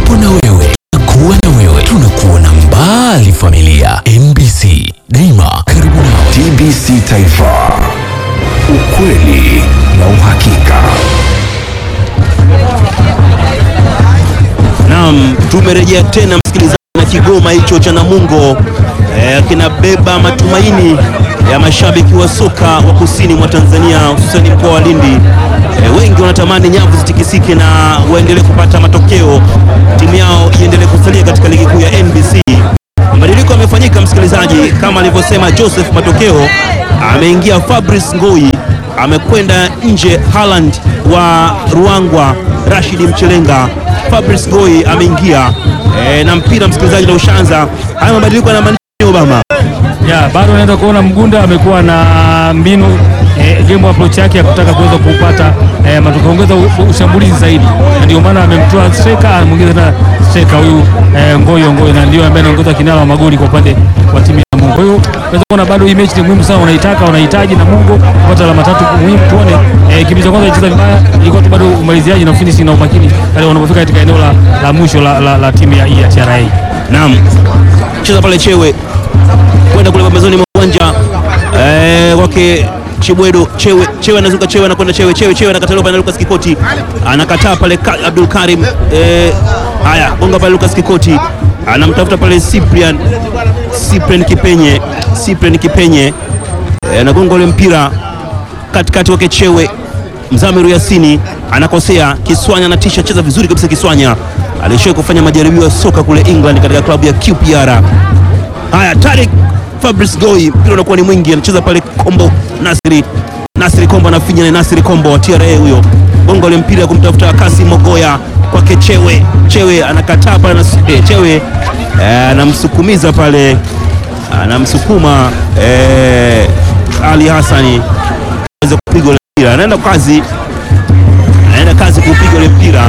tupo na wewe, tunakuwa na wewe, tunakuona mbali. Familia MBC daima karibu nawe. TBC Taifa, ukweli na uhakika. Naam, tumerejea tena msikilizaji, na Kigoma hicho cha Namungo eh, kinabeba matumaini ya mashabiki wa soka wa kusini mwa Tanzania hususani mkoa wa Lindi. Eh, wengi wanatamani nyavu zitikisike na waendelee kupata matokeo, timu yao iendelee kusalia katika ligi kuu ya NBC. Mabadiliko yamefanyika msikilizaji, kama alivyosema Joseph Matokeo, ameingia Fabrice Ngoi, amekwenda nje Haaland wa Ruangwa, Rashidi Mchelenga, Fabrice Ngoi ameingia e, na mpira msikilizaji na ushanza. Haya mabadiliko yanamaanisha nini, Obama? Ya, bado unaweza kuona Mgunda amekuwa na mbinu eh, game approach yake ya kutaka kuweza kupata eh, matokeo kuongeza u- ushambulizi zaidi, na ndio maana amemtoa striker amwongeza tena striker huyu eh, Ngoyo Ngoyo, na ndio ambaye anaongoza kinara wa magoli kwa upande wa timu ya Namungo. Kwa hiyo unaweza kuona bado hii mechi ni muhimu sana, unaitaka unahitaji Namungo kupata alama tatu muhimu. Tuone eh, kipindi cha kwanza ilicheza vibaya, ilikuwa tu bado umaliziaji na finishing na umakini pale wanapofika katika eneo la, la mwisho la, la, la timu ya hii ya TRA. Naam, cheza pale Chewe kwenda kule pembezoni mwa uwanja eh, wake Chibwedo Chewe Chewe anazuka Chewe anakwenda Chewe Chewe Chewe anakataliwa pale na Lucas Kikoti anakataa pale ka, Abdul Karim eh, haya gonga pale Lucas Kikoti anamtafuta pale Cyprian Cyprian Kipenye Cyprian Kipenye eh, anagonga ule mpira katikati wake Chewe Mzamiru Yasini anakosea. Kiswanya anatisha, cheza vizuri kabisa. Kiswanya alishawahi kufanya majaribio ya soka kule England katika klabu ya QPR. Haya, Tarik Fabrice Goi, mpira unakuwa ni mwingi, anacheza pale Kombo Nasri Nasri Kombo anafinya na Nasri Kombo wa TRA huyo, gonga ule mpira kumtafuta Kasi Mogoya kwake Chewe. Chewe anakataa pale, Nas- eh, Chewe eh, anamsukumiza pale, anamsukuma eh, Ali Hassani aweze kupiga ule mpira, anaenda kazi, anaenda kazi kupiga ule mpira,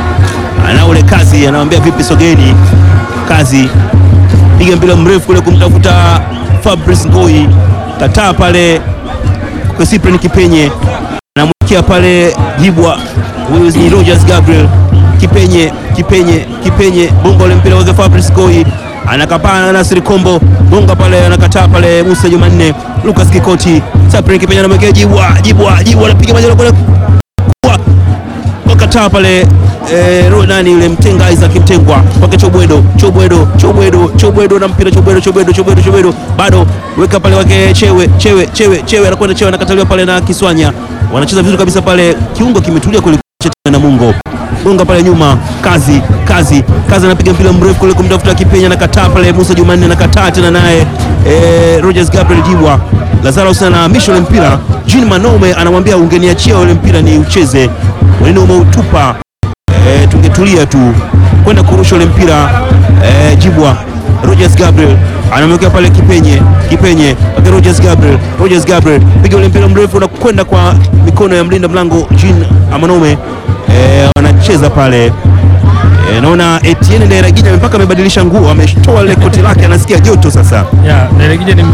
ana ule kazi, anamwambia vipi, sogeni kazi, piga mpira mrefu kule kumtafuta Fabrice Ngoi, kataa pale kwa Cyprian Kipenye, anamwekea pale Jibwa, huyu ni Rogers Gabriel Kipenye, Kipenye, Kipenye, bonga ule mpira wake Fabrice Ngoi anakapana na Nasri Kombo, bonga pale, anakataa pale Musa Jumanne, Lucas Kikoti, Cyprian Kipenye anamwekea Jibwa, Jibwa, Jibwa anapiga majalo kule kwa wakataa pale eh, ro- nani yule mtenga Isaac Mtengwa kwake Chobwedo Chobwedo Chobwedo Chobwedo na mpira Chobwedo Chobwedo Chobwedo Chobwedo bado weka pale wake Chewe Chewe Chewe Chewe anakwenda Chewe anakataliwa pale na Kiswanya wanacheza vizuri kabisa pale kiungo kimetulia kule na Mungo gonga pale nyuma kazi kazi kazi anapiga mpira mrefu kule kumtafuta Kipenya anakataa pale Musa Jumanne anakataa tena naye eh, Rogers Gabriel Jibwa Lazaro Hussein anahamisha ule mpira Jean Manome anamwambia ungeniachia ule mpira ni ucheze wanini umeutupa e, tungetulia tu kwenda kurusha ule mpira e, Jibwa Rogers Gabriel anamwekea pale Kipenye Kipenye okay, Rogers Gabriel Rogers Gabriel piga ule mpira mrefu unakwenda kwa mikono ya mlinda mlango Jean Amanome e, wanacheza pale e, naona Etienne Ndairagija mpaka amebadilisha nguo ametoa ile koti lake anasikia joto sasa Ya, Delegije ni, ni,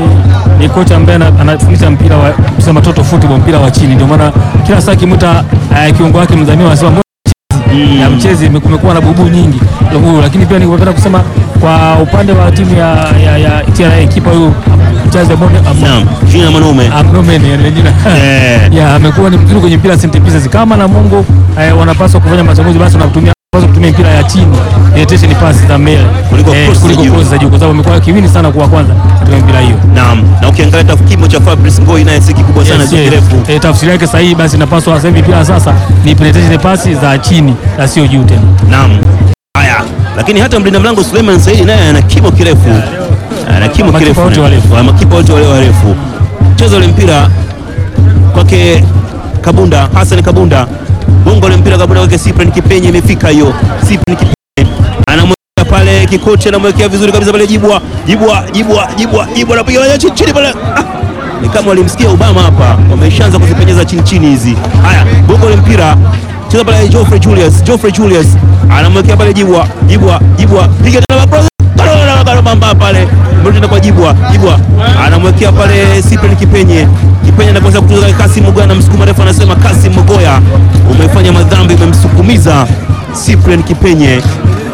ni kocha ambaye ana- anafundisha mpira wa kusema toto football, mpira wa chini. Ndio maana kila saa kimwita uh, kiungo wake mdhamini anasema mbona mchezi ya mchezi kumekuwa na bubu nyingi Ndio huyo, lakini pia ningependa kusema kwa upande wa timu ya, ya, ya TRA kipa huyu mchazi Amone naam Jean Amanome Amnomen ile jina Eh. ya amekuwa ni mzuri kwenye mpira set pieces. Kama Namungo eh, wanapaswa kufanya machaguzi, basi wanatumia wanapaswa kutumia mpira ya chini penetration pass za mbele Kuliko cross za kuliko juu. cross za juu, kwa sababu amekuwa kiwini sana kwa kwanza katika mpira hiyo. naam na ukiangalia tafu kimo cha Fabrice Ngoi naye si kikubwa sana Yes, sio yes. kirefu Eh, tafsiri yake sahihi basi inapaswa sasa hivi mpira sasa ni penetration pass za chini na sio juu tena. Naam. Haya, lakini hata mlinda mlango Suleiman Saidi naye ana kimo kirefu, ana kimo Makipa kirefu, wote warefu. Wa- makipa wote wale warefu. Cheza ule mpira kwake Kabunda, Hassan Kabunda, bongo ule mpira Kabunda kwake Cyprian Kipenye, imefika hiyo. Cyprian Kipenye anamwekea pale Kikochi, anamwekea vizuri kabisa pale Jibwa, Jibwa, Jibwa, Jibwa, Jibwa anapiga moja chini chini pale ah! Ni kama walimsikia Obama hapa, wameshaanza kuzipenyeza chini chini hizi. Haya, bongo ule mpira cheza pale Geoffrey Julius, Geoffrey Julius anamwekea pale Jibwa, Jibwa, Jibwa, piga tena cross bamba pale mrudi kwa Jibwa, Jibwa anamwekea pale Cyprian Kipenye, Kipenye anakosa kutuza Kasim Mogoya, anamsukuma refu, anasema Kasim Mogoya umefanya madhambi, umemsukumiza Cyprian Kipenye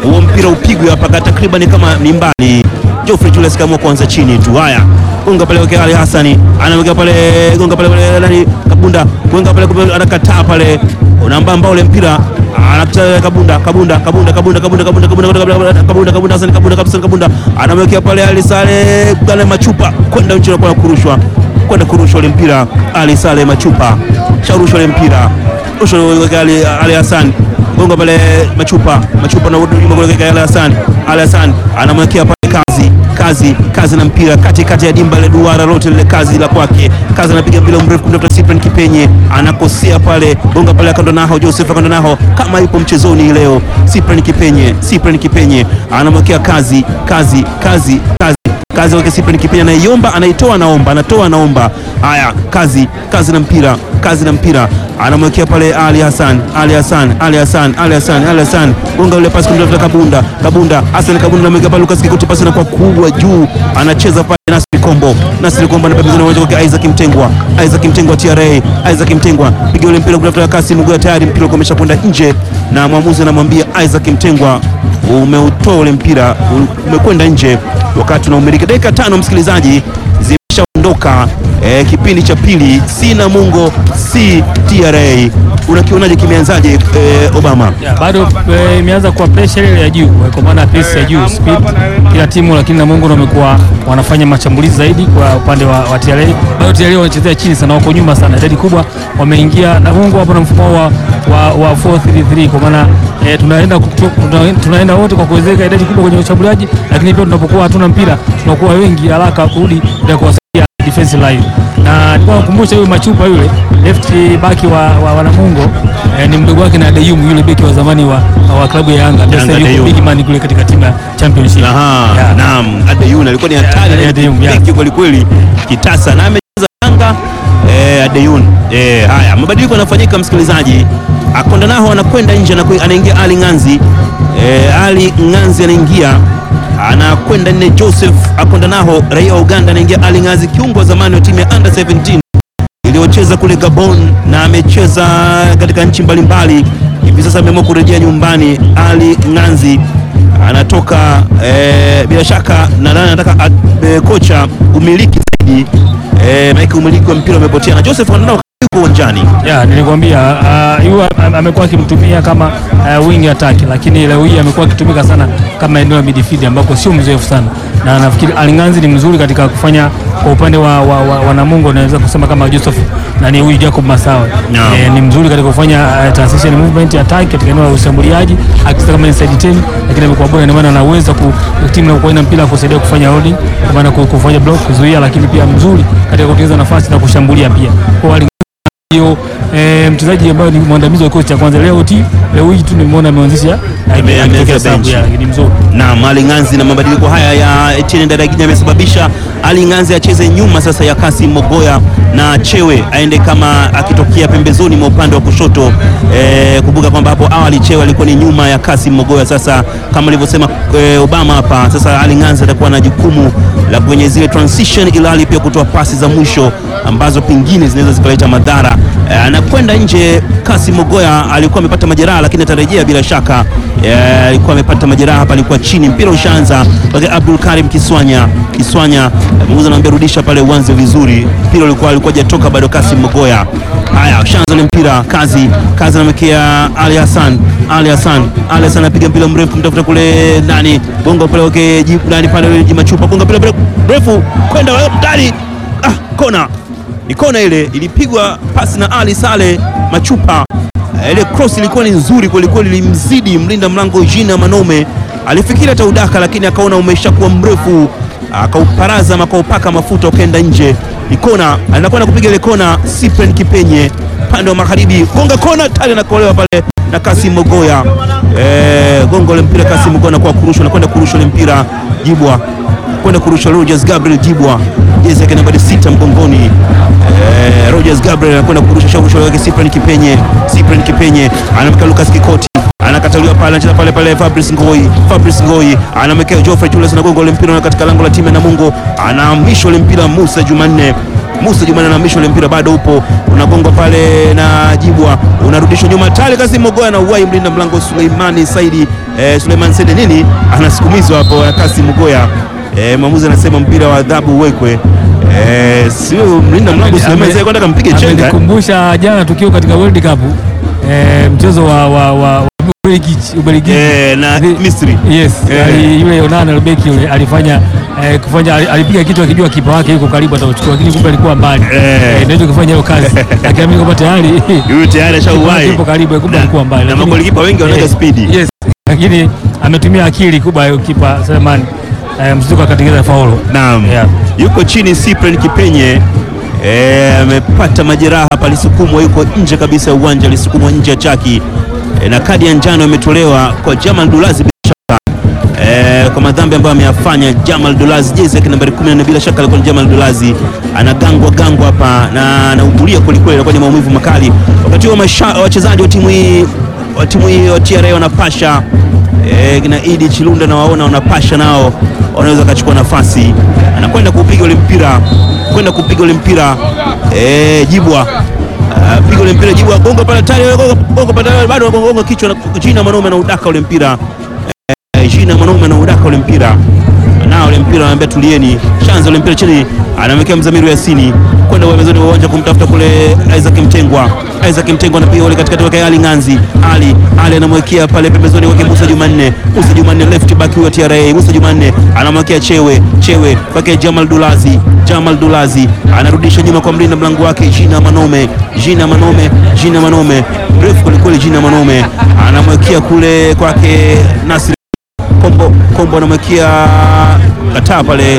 huo mpira upigwe hapa ka takriban kama ni mbali. Geoffrey Julius kaamua kuanza chini tu. Haya, gonga pale kwa Ali Hassani, anaweka pale, gonga pale pale nani Kabunda, gonga pale kumbe anakataa pale, unambamba ule mpira anakutana Kabunda, Kabunda, Kabunda, Kabunda, Kabunda, Kabunda, Kabunda, Kabunda, Kabunda, Kabunda, Hassan Kabunda, Hassan Kabunda anamwekea pale Ali Sale Gale Machupa kwenda nje na kwa kurushwa kwenda kurushwa ule mpira Ali Sale Machupa sharushwa ule mpira rushwa kwa Ali Ali Hassan gonga pale Machupa Machupa na nyuma kwa Ali Hassan Ali Hassan anamwekea pale kazi kazi kazi na mpira kati kati ya dimba ile duara lote lile kazi la kwake kazi anapiga mpira mrefu kumtafuta Cyprian Kipenye anakosea pale gonga pale akando naho Joseph akando naho kama yupo mchezoni leo Cyprian Kipenye Cyprian Kipenye anamwekea kazi kazi kazi kazi kazi wake Cyprian Kipenye anaiomba anaitoa anaomba anatoa anaomba haya kazi kazi na mpira kazi na mpira anamwekea pale Ali Hassan Ali Hassan Ali Hassan Ali Hassan Ali Hassan gonga ule pasi kumtafuta Kabunda Kabunda Hassan Kabunda anamwekea pale Lucas Kikuti pasi inakuwa kubwa juu anacheza pale Nasri Kombo Nasri Kombo na pembezoni uwanja wake Isaac Mtengwa Isaac Mtengwa TRA Isaac Mtengwa piga ule mpira kumtafuta Kasi Mugua tayari mpira uko umeshakwenda nje na mwamuzi anamwambia Isaac Mtengwa umeutoa ule mpira umekwenda nje wakati unaumiliki dakika tano msikilizaji zimeshaondoka eh, kipindi cha pili si Namungo si TRA unakionaje kimeanzaje eh, Obama Ya, bado eh, imeanza kuwa pressure ile ya juu eh, kwa maana pace ya juu speed kila timu, lakini Namungo ndio wamekuwa wanafanya mashambulizi zaidi kwa upande wa, wa TRA. Bado TRA wanachezea chini sana, wako nyuma sana, idadi kubwa wameingia. Namungo hapo na mfumo wa, wa, wa 433 kwa maana eh, tunaenda kutu- tuna- tunaenda wote kwa kuwezeka idadi kubwa kwenye ushambuliaji, lakini pia tunapokuwa hatuna mpira tunakuwa wengi haraka kurudi ndio kuwasaidia defensive line na nilikuwa nakumbusha huyu Machupa yule left back wa, wa, wa Namungo eh, ni mdogo wake na Deyum yule beki wa zamani wa, wa klabu ya Yanga Yanga, sasa yuko Deyum. big man kule katika timu ya championship. Aha, Yeah. naam, Adeyun alikuwa ni hatari Yeah, na Adeyun, yeah. beki kweli kweli kitasa na amecheza Yanga eh, Adeyun. Eh, haya mabadiliko yanafanyika msikilizaji. Akonda naho anakwenda nje anaku- anaingia Ali Nganzi. Eh, Ali Nganzi anaingia anakwenda nne Joseph Akonda naho raia wa Uganda anaingia Ali Nganzi kiungo wa zamani wa timu ya under 17 iliyocheza kule Gabon na amecheza katika nchi mbalimbali. Hivi sasa ameamua kurejea nyumbani. Ali Nganzi anatoka eh, bila shaka nadhani anataka eh, kocha umiliki zaidi eh, maana umiliki wa mpira umepotea na Joseph Andao yuko uwanjani. Ya, nilikwambia uh, yu am- amekuwa akimtumia kama uh, wing attack, lakini leo hii amekuwa akitumika sana kama eneo la midfield ambako sio mzoefu sana, na nafikiri Alinganzi ni mzuri katika kufanya kwa upande wa, wa, wa, wa Namungo, naweza kusema kama Joseph nani huyu Jacob Masawa Naam. eh, ni mzuri katika kufanya uh, transition movement attack katika eneo la ushambuliaji akicheza kama inside 10, lakini amekuwa bora, ndio maana anaweza ku timu inapokuwa ina mpira kusaidia kufanya holding, kwa maana ku- kufanya block, kuzuia, lakini pia mzuri katika kutengeneza nafasi na kushambulia pia kwa Alinganzi hiyo eh, mchezaji ambaye ni mwandamizi wa kikosi cha kwanza leo ti leo hii tu nimeona ameanzisha Ame- akitokea ameanza sababu benchi. yake ni mzuri na Ali Nganzi na mabadiliko haya ya Etienne Ndadaginya yamesababisha Ali Nganzi acheze nyuma sasa ya Kasim Mogoya na Chewe aende kama akitokea pembezoni mwa upande wa kushoto. E, kumbuka kwamba hapo awali Chewe alikuwa ni nyuma ya Kasim Mogoya. Sasa kama alivyosema e, Obama hapa, sasa Ali Nganzi atakuwa na jukumu la kwenye zile transition, ilhali pia kutoa pasi za mwisho ambazo pengine zinaweza zikaleta madhara. E, anakwenda nje. Kasim Mogoya alikuwa amepata majeraha, lakini atarejea bila shaka. E, alikuwa amepata majeraha hapa, alikuwa chini, mpira ushaanza kwake Abdul Karim Kiswanya. Kiswanya muuza anamwambia rudisha pale uanze vizuri, mpira ulikuwa alikuwa hajatoka bado. Kasim Mogoya, haya ushaanza ule mpira, kazi kazi, anamwekea Ali Hassan, Ali Hassan, Ali Hassan anapiga mpira mrefu kumtafuta kule ndani, gonga pale wake jibu ndani pale Jimachupa, gonga mpira mrefu kwenda ndani, ah, kona ni kona ile ilipigwa pasi na Ali Sale Machupa. Eh, Ile cross ilikuwa ni nzuri kwelikweli, ilimzidi mlinda mlango Jina Manome. Alifikiri ataudaka, lakini akaona umeshakuwa mrefu, akauparaza ama akaupaka mafuta ukaenda nje. Ni kona, anakwenda kupiga ile kona. Cyprian Kipenye upande wa magharibi, gonga kona tali, anakolewa pale na Kasim Mogoya. Eh, gonga ule mpira Kasim Mogoya anakuwa kurushwa, anakwenda kurusha ule mpira Jibwa kwenda kurusha Rogers Gabriel Jibwa, jezi yake nambari sita mgongoni. Eh, Rogers Gabriel anakwenda kurusha shauri wake Cyprian Kipenye. Cyprian Kipenye anamka Lucas Kikoti, anakataliwa pale, anacheza pale pale Fabrice Ngoi, Fabrice Ngoi anamwekea Geoffrey Julius, anagonga ule mpira katika lango la timu ya Namungo, anahamisha ule mpira Musa Jumanne Musa Jumanne anahamisha ule mpira, bado upo unagongwa pale na Jibwa, unarudishwa nyuma tale, Kasim Mogoya na uwai mlinda mlango Suleimani Saidi eh, Suleiman Saidi nini anasukumizwa hapo Kasim Mogoya eh, mwamuzi anasema mpira wa adhabu uwekwe. Eh, sio mlinda mlango Suleiman Saidi kwenda kampige chenga Amenikumbusha jana tukio katika World Cup eh, mchezo wa wa wa wa Ubelgiji Ubelgiji eh, na Zi- Misri Yes, Eh. ali, yule Onana Lubeki yule alifanya eh, kufanya ali- alipiga kitu akijua kipa wake yuko karibu atachukua, lakini kumbe alikuwa mbali Eh. eh, ndio kufanya hiyo kazi akiamini kwamba tayari huyu tayari ashauwai yupo karibu, kumbe Na- alikuwa mbali, na lakini- magolikipa wengi wanaga eh, spidi Yes, lakini ametumia akili kubwa huyo kipa Selemani eh, mzunguko akatengeneza faulo. Naam. Yeah. Yuko chini Cyprian Kipenye eh, amepata majeraha hapa, alisukumwa, yuko nje kabisa ya uwanja, alisukumwa nje ya chaki eh, na kadi ya njano imetolewa kwa Jamal Dulazi bila shaka eh, kwa madhambi ambayo ameyafanya Jamal Dulazi, jezi yake nambari 14 bila shaka alikuwa ni Jamal Dulazi, anagangwa gangwa hapa na anahudhuria kwelikweli, anakuwa ni maumivu makali. Wakati huo masha- wachezaji wa timu hii wa timu hii wa TRA wanapasha eh, kina Idi Chilunda na waona wanapasha nao wanaweza wakachukua nafasi, anakwenda kupiga ule mpira kwenda kupiga ule mpira eh, Jibwa Ah, piga ule mpira Jibwa gonga pale tayari gonga gonga pale tayari, bado gonga kichwa na jina mwanaume na udaka ule mpira eh, jina mwanaume na udaka ule mpira na ule mpira anaambia tulieni, shanza ule mpira chini, anamwekea Mzamiru Yasini kwenda pembezoni mwa uwanja kumtafuta kule Isaac Mtengwa. Isaac Mtengwa anapiga ule katikati wake Ali Nganzi. Ali Ali anamwekea pale pembezoni wake Musa Jumanne. Musa Jumanne left back wa TRA. Musa Jumanne anamwekea Chewe. Chewe kwake Jamal Dulazi. Jamal Dulazi anarudisha nyuma kwa mlinda mlango wake Jina Manome. Jina Manome, Jina Manome. Refu kwelikweli Jina Manome. Anamwekea kule kwake Nasri Kombo Kombo anamwekea kataa pale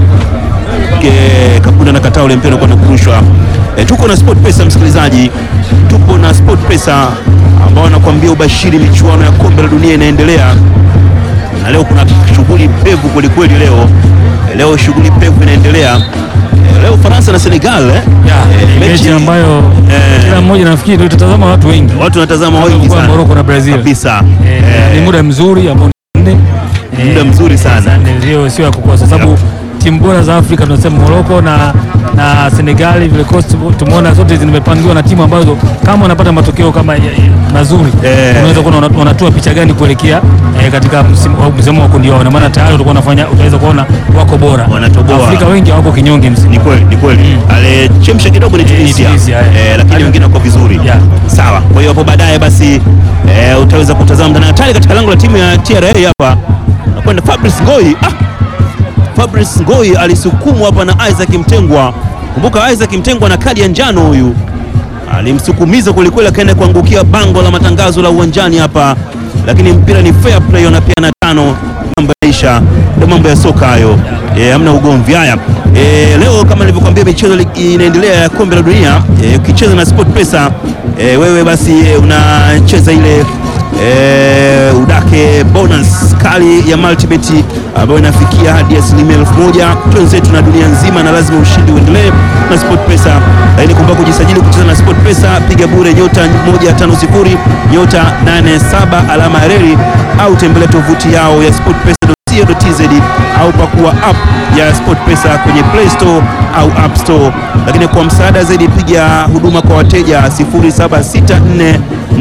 Ke- Kapunda na kataa ule mpira kwa kurushwa. E, tuko na Sport Pesa msikilizaji, tupo na Sport Pesa ambao wanakuambia ubashiri michuano ya kombe la dunia inaendelea, na leo kuna shughuli pevu kwelikweli. Leo e, leo shughuli pevu inaendelea e, leo Faransa na Senegal eh? Yeah, Eh, mechi ambayo eh, kila mmoja nafikiri ndio itatazama watu wengi watu wanatazama wengi kwa sana Morocco na Brazil. kabisa Eh, Eh, ni muda mzuri ambao ni nne. Eh, Muda mzuri sana. ndio sio ya kukosa sababu timu bora za Afrika tunasema Morocco na na Senegal vile Coast tumeona zote zimepangiwa na timu ambazo kama wanapata matokeo kama ya- ya- mazuri Eh. unaweza kuona wana- wanatoa picha gani kuelekea eh, katika msimu wa msimu wa kundi wao, na maana tayari utakuwa unafanya utaweza kuona wako bora. Wanatoboa. Afrika wengi hawako kinyonge msimu. Ni kweli, ni kweli. Alichemsha kidogo ni Eh, ni Tunisia, Tunisia, eh. eh, lakini Ali- wengine wako vizuri. Yeah. Sawa. Kwa hiyo hapo baadaye basi eh, utaweza kutazama ndani hatari katika lango la timu ya TRA hapa. Nakwenda Fabrice Ngoi. Ah! Fabrice Ngoi alisukumwa hapa na Isaac Mtengwa. Kumbuka Isaac Mtengwa na kadi ya njano huyu. Alimsukumiza kwelikweli akaenda kuangukia bango la matangazo la uwanjani hapa, lakini mpira ni fair play, wanapeana tano. Mambo yaisha, ndio mambo ya soka hayo, eh, hamna ugomvi. Haya, eh, leo kama nilivyokuambia michezo li- inaendelea ya kombe la dunia. Eh, ukicheza na Sport Pesa eh, wewe basi eh, unacheza ile eh, udake bonus kali ya multibet ambayo inafikia hadi asilimia elfu moja twenzetu na dunia nzima, na lazima ushindi uendelee na Sport Pesa. Lakini kumbuka kujisajili kucheza na Sport Pesa, piga bure nyota 150 nyota 87 alama ya reli au tembelea tovuti yao ya sportpesa.co.tz au pakua app ya SportPesa kwenye Play Store au App Store. Lakini kwa msaada zaidi piga huduma kwa wateja 0764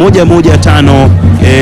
115 eh,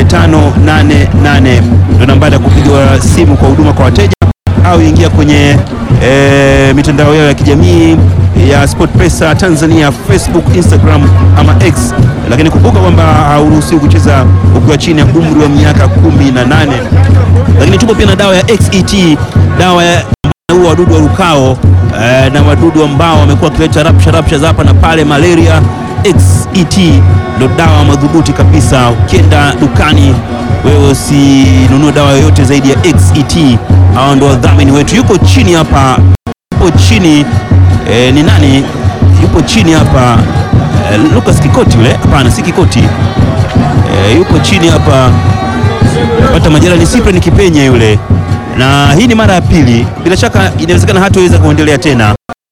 588 ndio nambari ya kupiga simu kwa huduma kwa wateja au ingia kwenye e, mitandao yao ya kijamii ya SportPesa Tanzania, Facebook, Instagram ama X. Lakini kumbuka kwamba hauruhusiwi kucheza ukiwa chini ya umri wa miaka kumi na nane. Lakini tupo pia na dawa ya XET, dawa ya huwa wadudu wa rukao eh, na wadudu ambao wamekuwa wakileta rapsha rapsha za hapa na pale, malaria. XET ndo dawa madhubuti kabisa. Ukienda dukani wewe usinunue dawa yoyote zaidi ya XET. Hao ndo wadhamini wetu. Yuko chini hapa, yupo chini eh, ni nani? Yupo chini hapa eh, Lucas Kikoti yule? Hapana, si Kikoti eh, yupo chini hapa pata majira ni Cyprian Kipenye yule, na hii ni mara ya pili. Bila shaka inawezekana hataweza kuendelea tena.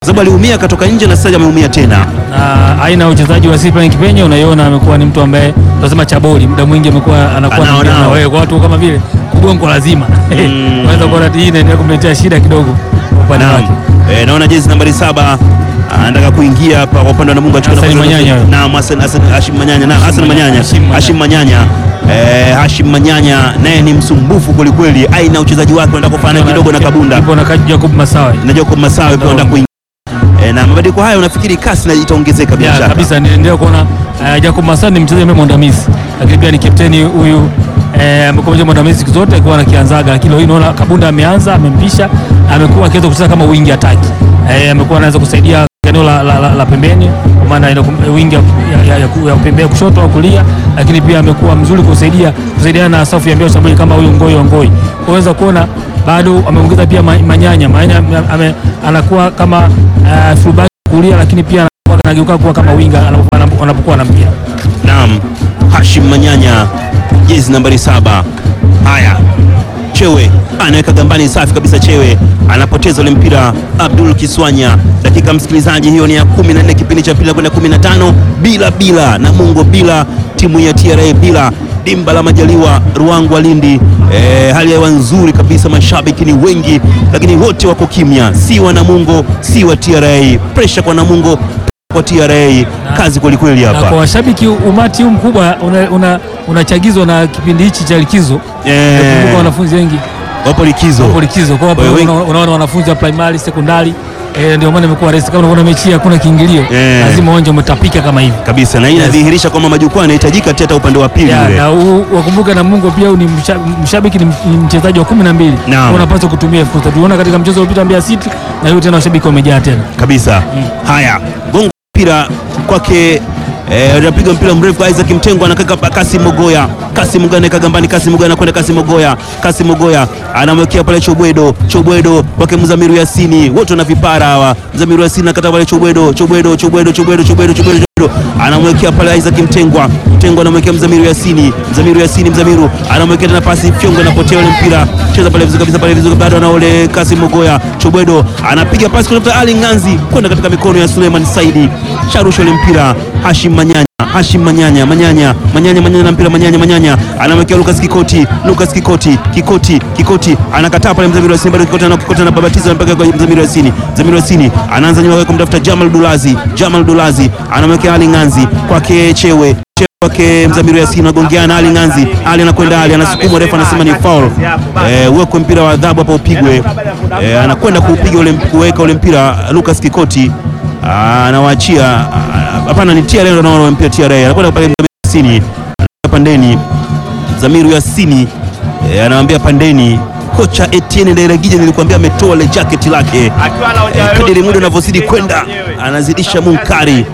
sababu aliumia akatoka nje na sasa ameumia tena. na aina ya uchezaji wa Cyprian Kipenye unaiona, amekuwa ni mtu ambaye tunasema chaboli, muda mwingi amekuwa anakuwa Anao, anaongea na nao. wewe kwa watu kama vile kugongo lazima Mm. unaweza kuona hii inaendelea kumletea shida kidogo kwa upande Naam. wake. Eh, naona jezi nambari saba anataka kuingia hapa kwa upande wa Namungo achukue Hassan nafasi- Manyanya. Naam, Hassan Hassan Hashim Manyanya. Naam, Hassan Manyanya. Hashim Manyanya. Hashim Manyanya. Eh, Hashim Manyanya naye ni msumbufu kwelikweli. Aina uchezaji wake unataka kufanana kidogo na Kabunda. Ipo na Kaji Jacob Masawe. Na Jacob Masawe pia anataka kuingia. Eh, na mabadiliko haya unafikiri kasi na itaongezeka bila Ya, shaka. kabisa niliendelea kuona uh, Jacob Masawe ni mchezaji ambaye mwandamizi, lakini pia ni kapteni huyu eh, amekuwa mchezaji mwandamizi siku zote akiwa anakianzaga, lakini leo hii naona Kabunda ameanza, amempisha, amekuwa akiweza kucheza kama wingi ataki eh, amekuwa anaweza kusaidia eneo la, la, la, la pembeni kwa maana ile kum- wingi ya, ya, ya, ya, ya pembeni kushoto au kulia, lakini pia amekuwa mzuri kusaidia kusaidiana na safu ya mbio shambulizi kama huyu Ngoi wa Ngoi. Unaweza kuona bado ameongeza pia ma- Manyanya Manyanya ame, anakuwa kama uh, fullback kulia, lakini pia anakuwa anageuka kuwa kama winga anapo- anapo- anapokuwa na mpira. Naam, Hashim Manyanya jezi nambari saba. Haya, Chewe anaweka gambani, safi kabisa. Chewe anapoteza ule mpira. Abdul Kiswanya, dakika msikilizaji, hiyo ni ya 14 kipindi cha pili kwenda 15, bila bila Namungo bila timu ya TRA bila dimba la Majaliwa Ruangwa Lindi. E, hali ya hewa nzuri kabisa, mashabiki ni wengi, lakini wote wako kimya, si wa Namungo si wa TRA. Presha kwa Namungo kwa TRA, kazi kwelikweli Na hapa. kwa washabiki umati huu mkubwa unachagizwa una, unachagizwa na kipindi hichi cha likizo. Eh. Nakumbuka wanafunzi wengi wapo likizo. wapo likizo, kwa Kwa hiyo hiyo una- unaona wanafunzi wa primary, sekondari eh, ndio maana imekuwa rahisi. Kama unaona mechi hii hakuna kiingilio, Eh. lazima uwanja umetapika kama hivi. kabisa na hii inadhihirisha kwamba majukwaa yanahitajika teta upande wa pili Ya, ule. na huu- wakumbuke Namungo pia huyu ni msha- mshabiki ni ni mchezaji wa kumi na mbili Naam. unapaswa kutumia fursa. Tuliona katika mchezo uliopita Mbeya City na hiyo tena washabiki wamejaa tena. kabisa. Haya, gongo mpira kwake eh, anapiga mpira mrefu Isaac Mtengo anakaka pa Kasi Mogoya. Kasi Mogoya anaweka gambani, Kasi Mogoya anakwenda Kasi Mogoya. Kasi Mogoya anamwekea pale Chobwedo, Chobwedo kwake Mzamiru Yasini. Wote wana vipara hawa. Mzamiru Yasini akata pale Chobwedo, Chobwedo, Chobwedo, Chobwedo, Chobwedo, Chobwedo. Anamwekea pale Isaac Mtengwa. Mtengwa anamwekea Mzamiru Yasini. Mzamiru Yasini, Mzamiru anamwekea tena pasi Fyongo anapotea ule mpira. Cheza pale vizuri kabisa pale vizuri bado na ule Kasi Mogoya. Chobwedo anapiga pasi kutoka Ali Nganzi kwenda katika mikono ya Suleiman Saidi. Sharusha ule mpira Hashim Manyanya. Hashim Manyanya, Manyanya, Manyanya, Manyanya na mpira Manyanya, Manyanya anamwekea Lucas Kikoti, Lucas Kikoti, Kikoti, Kikoti anakataa pale Mzamiru Yasini, bado Kikoti ana Kikoti anababatiza mpaka kwa Mzamiru Yasini. Mzamiru Yasini anaanza nyuma kwake kumtafuta Jamal Dulazi, Jamal Dulazi anamwekea Ali Nganzi kwake Chewe Chewe kwake Mzamiru Yasini anagongeana Ali Nganzi, Ali anakwenda Ali anasukumwa, refa anasema ni foul. Eh, uwekwe mpira wa adhabu hapa upigwe. Eh, anakwenda kuupiga ule kuweka ule mpira Lucas Kikoti Ah, anawaachia ah, hapana, ni TRA ndio anaona mpira TRA anakwenda pale Mzamiru Yasini pandeni Zamiru Yasini eh, anamwambia pandeni kocha Etienne Ndayiragije, nilikwambia ametoa ile jacket lake. Eh, kadiri muda unavyozidi kwenda anazidisha munkari.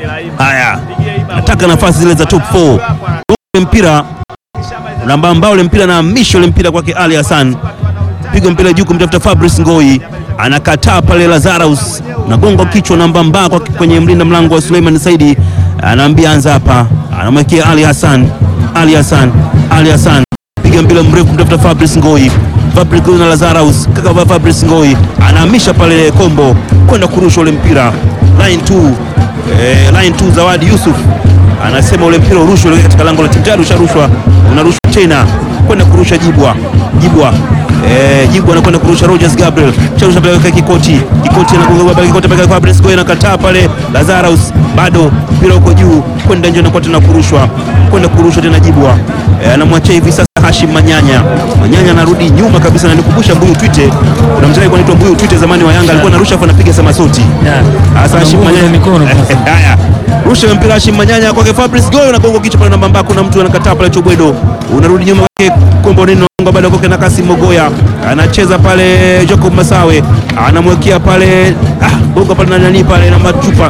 Haya, nataka nafasi zile za top 4 ule mpira nambamba, ule mpira na misho ule mpira kwake Ali Hassan, piga mpira juu kumtafuta Fabrice Ngoi, anakataa pale Lazarus, nagonga kichwa nambamba kwa kwenye mlinda mlango wa Suleiman Saidi, anaambia anza hapa, anamwekea Ali Hassan, Ali Hassan, Ali Hassan piga mpira mrefu kumtafuta Fabrice Ngoi, Fabrice Ngoi na Lazarus, kaka Fabrice Ngoi anahamisha pale kombo kwenda kurusha ule mpira line 2 eh, line 2 Zawadi Yusuf anasema ule mpira urushwe ule katika lango la timu tayari usharushwa, unarushwa tena kwenda kurusha Jibwa, Jibwa Eh, Jibwa anakwenda kurusha Rogers Gabriel. Charusha pale kwa Kikoti. Kikoti anagonga pale Kikoti pale kwa Fabrice Ngoi anakataa pale Lazarus. Bado mpira uko juu kwenda nje na kwa tena kurushwa. Kwenda kurushwa tena Jibwa. Eh, anamwachia hivi sasa Hashim Manyanya. Manyanya anarudi nyuma kabisa na nikumbusha Mbuyu Twite. Kuna mchezaji kwa anaitwa Mbuyu Twite zamani wa Yanga alikuwa anarusha afu anapiga samasoti. Yeah. Sasa Hashim Ana nguvu za Manyanya mikono basi. Haya. Rusha mpira Hashim Manyanya kwake Fabrice Ngoi unagonga kichwa pale namba mbako kuna mtu anakataa pale Chobwedo. Unarudi nyuma kwake Kombo Nino Ngo bado kwake na Kasim Mogoya. Anacheza pale Jacob Masawe. Anamwekea pale ah bonga pale na nani pale na machupa.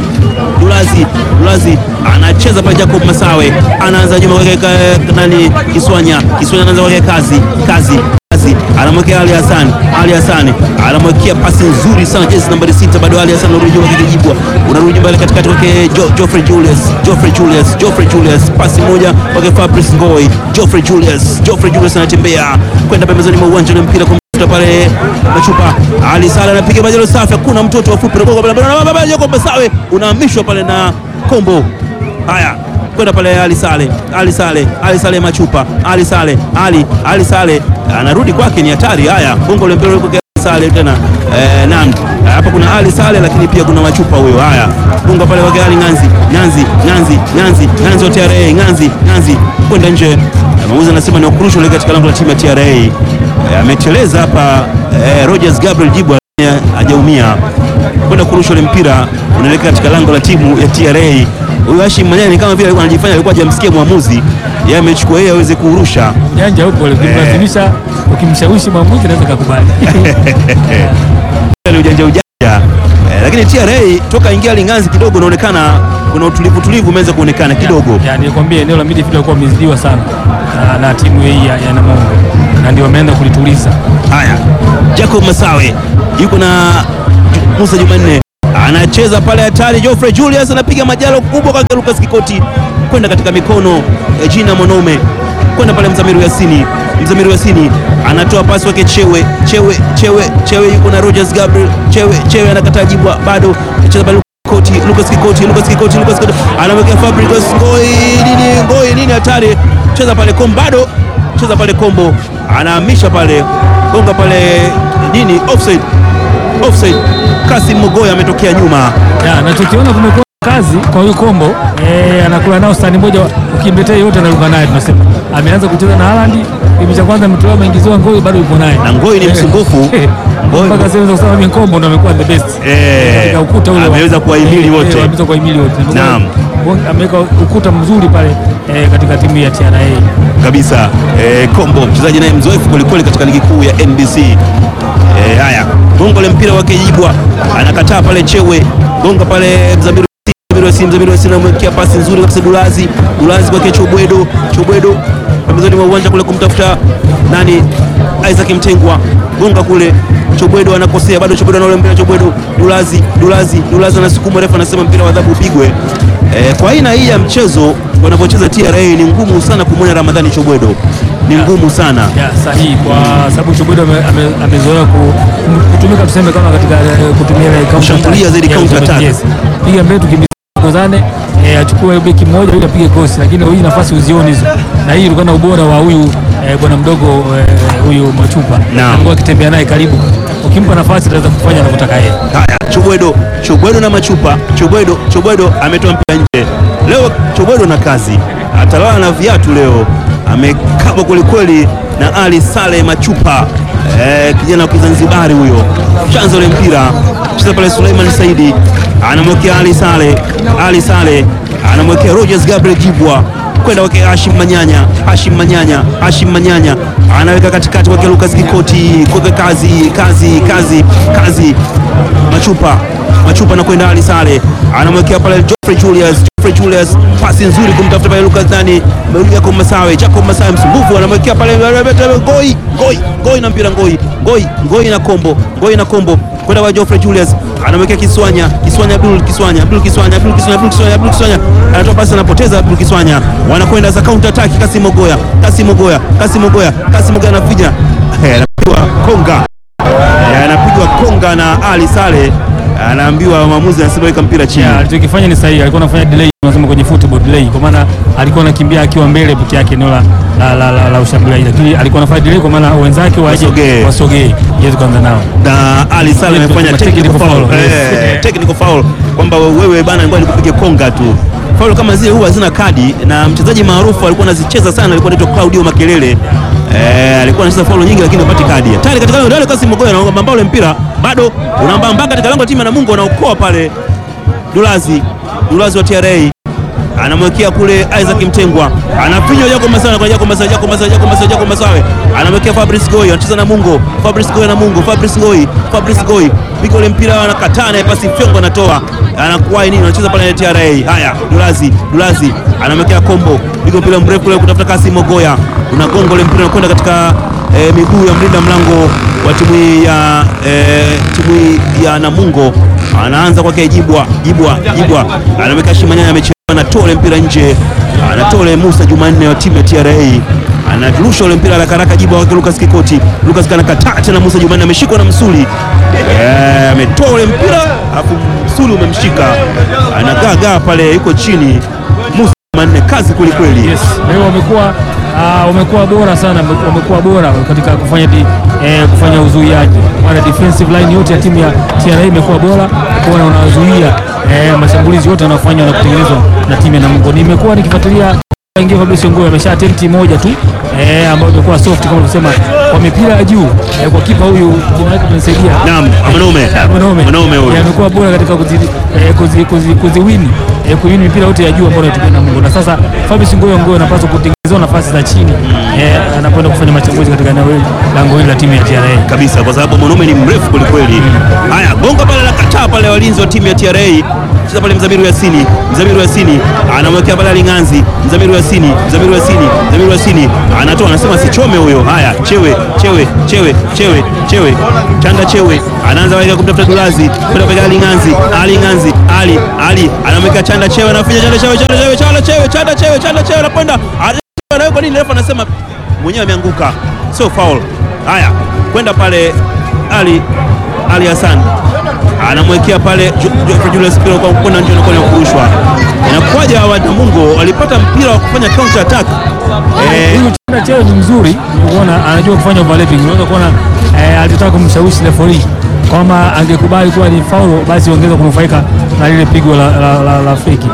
Dulazi, Dulazi anacheza pale Jacob Masawe. Anaanza nyuma kwake ka- nani Kiswanya. Kiswanya anaanza kwake kazi, kazi kazi anamwekea Ali Hassan, Ali Hassan anamwekea pasi nzuri sana jezi nambari sita, bado Ali Hassan anarudi nyuma kikijibwa, unarudi mbele katikati kwake jo, Geoffrey Julius, Geoffrey Julius, Geoffrey Julius, pasi moja kwake Fabrice Ngoi, Geoffrey Julius, Geoffrey Julius anatembea kwenda pembezoni mwa uwanja na mpira kumtafuta kumtafuta pale Machupa. Ali Sale anapiga majalo safi, kuna mtoto wa fupi Jacob Masawe unahamishwa pale na Kombo. Haya, kwenda pale Ali Sale, Ali Sale, Ali Sale Machupa, Ali Sale, Ali Ali Sale anarudi kwake, ni hatari. Haya, bongo ule mpira uko Sale tena eh, naam hapa kuna Ali Sale lakini pia kuna Machupa huyo. Haya, bunga pale wake Ali Nganzi, Nganzi, Nganzi, Nganzi, Nganzi wa TRA, Nganzi, Nganzi kwenda nje. Mwamuzi anasema ni ukurusho ule katika lango la timu ya TRA. Eh, ameteleza hapa eh, Rogers Gabriel Jibwa hajaumia kwenda kurusha ule mpira unaelekea katika lango la timu ya TRA. Huyu Hashim Manyanya ni kama vile alikuwa anajifanya alikuwa hajamsikia mwamuzi, yeye amechukua yeye aweze kurusha. Janja huko ukimlazimisha, ukimshawishi mwamuzi anaweza kukubali. ni ujanja ujanja eh, lakini TRA toka ingia Linganzi kidogo unaonekana kuna utulivu tulivu umeanza kuonekana kidogo. Ya, nilikwambia eneo la midfield walikuwa wamezidiwa sana na, na timu hii ya, ya Namungo na ndio wameenda kulituliza. Haya, Jacob Masawe yuko na Ju- Musa Jumanne anacheza pale hatari. Geoffrey Julius anapiga majalo kubwa kwa Lucas Kikoti kwenda katika mikono ya Jina Monome kwenda pale Mzamiru Yasini. Mzamiru Yasini anatoa pasi wake Chewe, Chewe, Chewe, Chewe yuko na Rogers Gabriel. Chewe, Chewe anakataa jibwa bado anacheza pale Kikoti, Lucas Kikoti, Lucas Kikoti, Lucas Kikoti anamwekea Fabricus Ngoi nini, Ngoi nini hatari, cheza pale Kombo bado cheza pale Kombo anahamisha pale gonga pale nini, offside, offside. Kasim Mogoya ametokea nyuma. Ya, nachokiona kumekuwa kazi kwa huyu Kombo eh, anakula nao stani moja, ukimletea yote anaruka naye. Tunasema ameanza kucheza na Haaland, kipindi cha kwanza ametolewa ameingiziwa Ngoi, bado yuko naye Na Ngoi ni msumbufu. Ngoi- mpaka sasa naweza kusema mimi Kombo ndo amekuwa the best Eh, katika ukuta ule wa- ameweza kuwahimili eh, wote. eh, ameweza kuwahimili wote. Naam. ameweka ukuta mzuri pale eh, katika timu ya TRA. kabisa eh, Kombo mchezaji naye mzoefu kwelikweli katika ligi kuu ya NBC. Eh, haya gongo le mpira wake Jibwa anakataa pale Chewe gonga pale Mzamiru Mzamiru Yasini, Mzamiru Yasini anamwekea pasi nzuri kabisa Dulazi, Dulazi kwake Chobwedo, Chobwedo pembezoni mwa uwanja kule kumtafuta nani, Isaac Mtengwa, gonga kule Chobwedo anakosea bado, Chobwedo anaule mpira Chobwedo, Dulazi, Dulazi, Dulazi anasukuma, refa anasema mpira wa adhabu upigwe. Eh, kwa aina hii ya mchezo wanavyocheza TRA ni ngumu sana kumwona Ramadhani Chobwedo, ni ngumu sana. Ya, sahihi kwa sababu Chobwedo ame- ame- amezoea ku- kutumika tuseme kama katika eh, kutumia ile counter Kushambulia attack. zaidi Yes, counter attack. yes. Piga mbele tukimbizane eh, achukue beki mmoja ili apige cross, lakini hii nafasi uzioni hizo, na hii ilikuwa na ubora wa huyu eh, bwana mdogo eh, huyu Machupa Naam. alikuwa akitembea naye karibu, ukimpa nafasi ataweza kufanya anavyotaka yeye. Haya, Chobwedo, Chobwedo na Machupa. Chobwedo, Chobwedo ametoa mpira nje. Leo Chobwedo na kazi, atalala na viatu leo, amekaba kwelikweli na Ali Sale Machupa. Eh, kijana wa Kizanzibari huyo, chanzo ule mpira cheza pale. Suleiman Saidi anamwekea Ali Sale, Ali Sale anamwekea Rogers Gabriel Jibwa kwenda wake Hashim Manyanya, Hashim Manyanya, Hashim Manyanya anaweka katikati kwake Lucas Kikoti, kweke kazi, kazi, kazi, kazi, Machupa, Machupa anakwenda Ali Sale, anamwekea pale Geoffrey Julius, Geoffrey Julius, pasi nzuri kumtafuta pale Lucas nani, Jacob Masawe, Jacob Masawe msumbufu, anamwekea pale Ngoi, Ngoi, Ngoi na mpira Ngoi, Ngoi, Ngoi na kombo, Ngoi na kombo kwenda kwa Geoffrey Julius anamwekea Kiswanya, Kiswanya Abdul Kiswanya, Abdul Kiswanya, Abdul Kiswanya, Abdul Kiswanya, Abdul Kiswanya anatoa pasi, anapoteza Abdul Kiswanya, wanakwenda za counter attack. Kasim Ogoya, Kasim Ogoya, Kasim Ogoya, Kasim Ogoya anapiga Eh, anapigwa konga, Eh, anapigwa konga na Ali Sale, anaambiwa mwamuzi anasema weka mpira chini. Ya, alichokifanya ni sahihi, alikuwa anafanya delay, tunasema kwenye football delay, kwa maana alikuwa anakimbia akiwa mbele peke yake eneo la, la, la, la, la ushambuliaji, lakini alikuwa anafanya delay kwa maana wenzake waje Wasogee. wasogee, iweze kuanza nao. na Ali Sale Yes, amefanya tunasema technical technical foul, foul, yes. Eh, technical foul kwamba wewe bana, ngoja nikupige konga tu. Foul kama zile huwa hazina kadi, na mchezaji maarufu alikuwa anazicheza sana, alikuwa anaitwa Claudio Makelele. Eh, alikuwa anacheza foul nyingi lakini hapati kadi. Tayari katika lango la Kasim Mogoya anaomba ule mpira bado unaambamba katika lango la timu ya Namungo, anaokoa pale Dulazi, Dulazi wa TRA anamwekea kule Isaac Mtengwa, anapinywa Jacob Masawe kwa Jacob Masawe, Jacob Masawe, Jacob Masawe, Jacob Masawe anamwekea Fabrice Goy, anacheza na Mungo, Fabrice Goy na Mungo, Fabrice Goy, Fabrice Goy piga ule mpira, anakataa na pasi fyongo, anatoa anakuwa nini, anacheza pale na TRA. Haya, Dulazi, Dulazi anamwekea Kombo, piga mpira mrefu kule kutafuta Kasim Mogoya, unagonga ule mpira unakwenda katika eh, miguu ya mlinda mlango wa timu hii ya eh, timu hii ya Namungo, anaanza kwake Jibwa, Jibwa, Jibwa anamwekea Shimanyanya ameche anatoa ule mpira nje, anatoa ule Musa Jumanne wa timu ya TRA anarusha ule mpira haraka haraka, jibu wake Lucas Kikoti. Lucas kanakataa tena, Musa Jumanne ameshikwa na msuli Eh, ametoa ule mpira alafu msuli umemshika, anagaagaa pale, yuko chini. Musa Jumanne, kazi kwelikweli. Yes, leo wamekuwa ah, wamekuwa bora sana, wame- wamekuwa bora katika kufanya di, eh, kufanya uzuiaji. Wana defensive line yote ya timu ya TRA imekuwa bora kuona wanazuia eh, mashambulizi yote yanayofanywa na kutengenezwa na timu ya Namungo. Nimekuwa nikifuatilia ingia Fabrice Ngoe amesha attempt moja tu eh, ambayo imekuwa soft kama ulivyosema kwa mipira ya juu eh, kwa kipa huyu jina lake tunisaidia Naam, Mwanaume Mwanaume Mwanaume huyu. Eh, amekuwa bora katika kuziwini eh, kuzi, kuzi, kuziwini eh, kuwini mipira yote ya juu ambayo anatumia Namungo, na sasa Fabrice Ngoyo Ngoyo anapaswa kutengenezewa nafasi za chini eh, anakwenda kufanya machambuzi katika eneo hili lango hili la timu ya TRA. kabisa kwa sababu mwanaume ni mrefu kwelikweli. Haya, gonga pale la kataa pale, walinzi wa timu ya TRA cheza pale, Mzamiru Yasini, Mzamiru Yasini anamwekea pale Alinganzi, Mzamiru Yasini, Mzamiru Yasini, Mzamiru Yasini anatoa, anasema sichome huyo. Haya, chewe chewe chewe chewe chewe, chanda chewe anaanza waika kumtafuta Dulazi kwenda pale Alinganzi, Alinganzi Ali Ali anamwekea chanda chewe, anafinya chanda chewe, chanda chewe, chanda chewe, chanda chewe, chanda chewe, anakwenda anawekwa nini, refa anasema mwenyewe ameanguka, sio foul. Haya, kwenda pale Ali Ali Hassan anamwekea pale Ju- Geoffrey Julius mpira kwa kwenda nje, unakuwa ni wa kurushwa. Inakuwaje hawa Namungo walipata mpira wa kufanya counter attack eh, Huyu Chanda Chewe ni mzuri, unaona anajua kufanya overlapping. Unaweza kuona eh, alitaka kumshawishi referee kwamba angekubali kuwa ni foul, basi ongeza kunufaika na lile pigo la, la, la, la feki.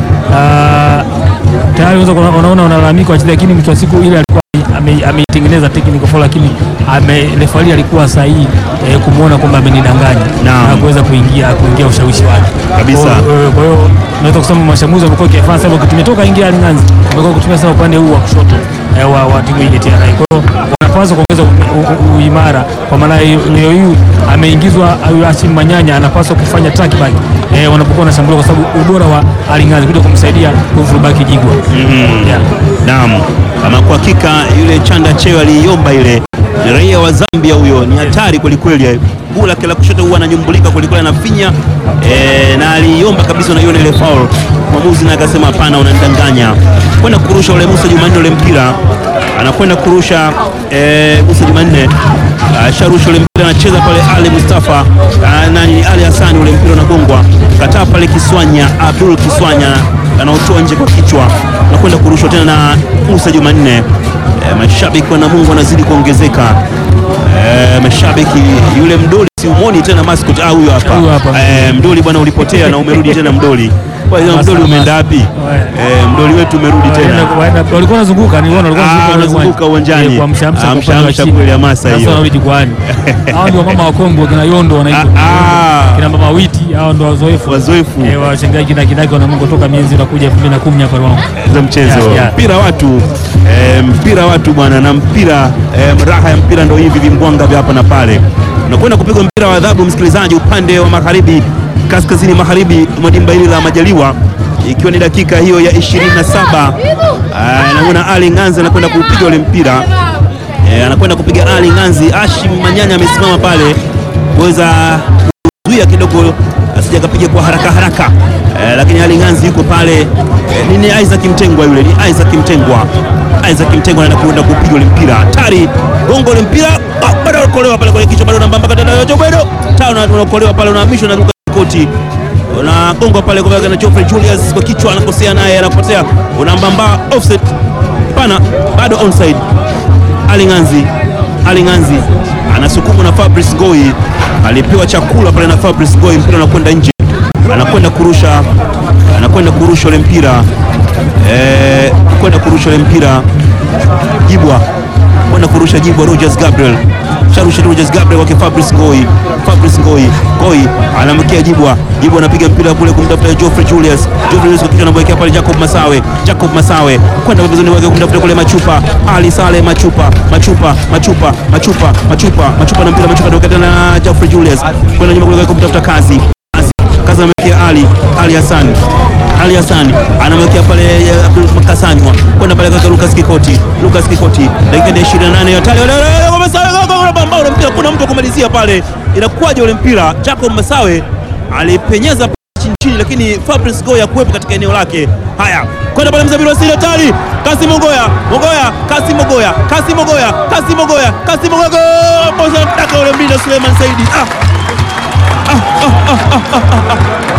Ah, tayari unaweza kuona- unaona wanalalamika wachezaji, lakini mwisho wa siku ile alikuwa ame- ameitengeneza technical foul, lakini ame referee alikuwa sahihi eh, kumwona kwamba amenidanganya Naam. na kuweza kuingia kuingia ushawishi wake Kabisa. Kwa hiyo- kwa hiyo unaweza kusema mashambuzi wamekuwa kifanya sasa, kutumia toka ingia Alinganzi wamekuwa kutumia sana upande huu wa kushoto eh, wa, wa timu hii ya TRA. Kwa hiyo wanapaswa kuongeza u- u- u- uimara, kwa maana hiyo leo hii ameingizwa huyu Hashim Manyanya, anapaswa kufanya track back eh, wanapokuwa wanashambulia, kwa sababu ubora wa Alinganzi kuja kumsaidia kumfurubaki Jigwa yeah. Naam, ama kwa hakika yule Chanda Chewe aliiomba ile, ni raia wa Zambia huyo, ni hatari kwelikweli. Guu lake la kushoto huwa ananyumbulika kwelikweli, anafinya eh, na aliiomba kabisa, unaiona ile foul. Mwamuzi naye akasema hapana, unanidanganya. Kwenda kurusha ule Musa Jumanne ule mpira, anakwenda kurusha eh, Musa Jumanne asharusha ule mpira, anacheza pale Ali Mustafa ah, nani Ali Hassan, ule mpira unagongwa kataa pale Kiswanya, Abdul Kiswanya anaotoa nje kwa kichwa na kwenda kurushwa tena na Musa Jumanne. E, mashabiki wa Namungo wanazidi kuongezeka. E, mashabiki yule mdoli si umoni tena mascot ah, huyo hapa Huyo hapa. e, mdoli bwana, ulipotea na umerudi tena mdoli. Kwa hiyo mdoli umeenda wapi? E, mdoli wetu umerudi tena. Waenda- waenda- walikuwa wanazunguka niliona walikuwa Ah, wanazunguka wanazunguka uwanjani. Eh, kwa mshamsha kwa Amsha, upande wa amsha chini. kweli, hamasa Sasa hiyo. wanarudi jukwani hao ndio mama wa Kongo kina Yondo wanaitwa Ah, ah. kina mama Witi hao ndio wazoefu Wazoefu. eh, washangaji kina kidaki wana Mungu toka mienzi unakuja 2010 hapa Rwanda za mchezo Yeah, yeah. mpira watu e, mpira watu bwana, na mpira e, raha ya mpira ndo hivi vimbwanga vya hapa na pale. Unakwenda kupigwa mpira wa adhabu, msikilizaji, upande wa magharibi, kaskazini magharibi mwa dimba hili la Majaliwa, ikiwa ni dakika hiyo ya 27. Ah, Namuona Ali Nganzi anakwenda kuupiga ule mpira e, anakwenda kupiga Ali Nganzi. Ashim Manyanya amesimama pale kuweza kuzuia kidogo asije akapiga kwa haraka haraka eh, lakini Ali Nganzi yuko pale eh, ni, ni Isaac Mtengwa yule, ni Isaac Mtengwa. Isaac Mtengwa anaenda kuenda kupiga ule mpira hatari, gongo ule mpira ah, bado unaokolewa pale kwenye kichwa, bado unambamba tena bado tano, unaokolewa pale, unahamishwa na Lucas Koti unagonga pale kwa na Geoffrey Julius kwa kichwa, anakosea naye anapotea, unambamba offset pana, bado onside. Ali Nganzi Ali Nganzi anasukumwa na Fabrice Ngoi, alipewa chakula pale na Fabrice Ngoi, mpira unakwenda nje, anakwenda kurusha, anakwenda kurusha ule mpira eh, kwenda kurusha ule mpira Jibwa kwenda kurusha Jibwa, Rogers Gabriel sharusha Rogers Gabriel wake Fabrice Ngoi, Fabrice Ngoi, Ngoi anamwekea Jibwa, Jibwa anapiga mpira kule kumtafuta Geoffrey Julius, Geoffrey Julius kwa kichwa anamwekea pale Jacob Masawe, Jacob Masawe kwenda pembezoni wake kumtafuta kule Machupa, Ali Sale Machupa, Machupa, Machupa, Machupa, Machupa, Machupa na mpira Machupa ndio tena na Geoffrey Julius kwenda nyuma kule kumtafuta Kazi, Kazi, Kazi anamwekea Ali, Ali Hassan ali Hassan anamwekea pale eh, Abdul Makasanywa kwenda pale kwa Lucas Kikoti. Lucas Kikoti dakika ya 28 ya tale ambao ule mpira kuna mtu wa kumalizia pale, inakuwaje ule mpira? Jacob Masawe alipenyeza chini, lakini Fabrice Goya kuwepo katika eneo lake. Haya, kwenda pale Mzamiru Wasili hatari, Kasi Mogoya, Mogoya, Kasi Mogoya, Kasi Mogoya, Kasi Mogoya, Kasi Mogoya, Moza mtaka ule mbili Suleiman Saidi. Ah. Ah, ah, ah, ah, ah,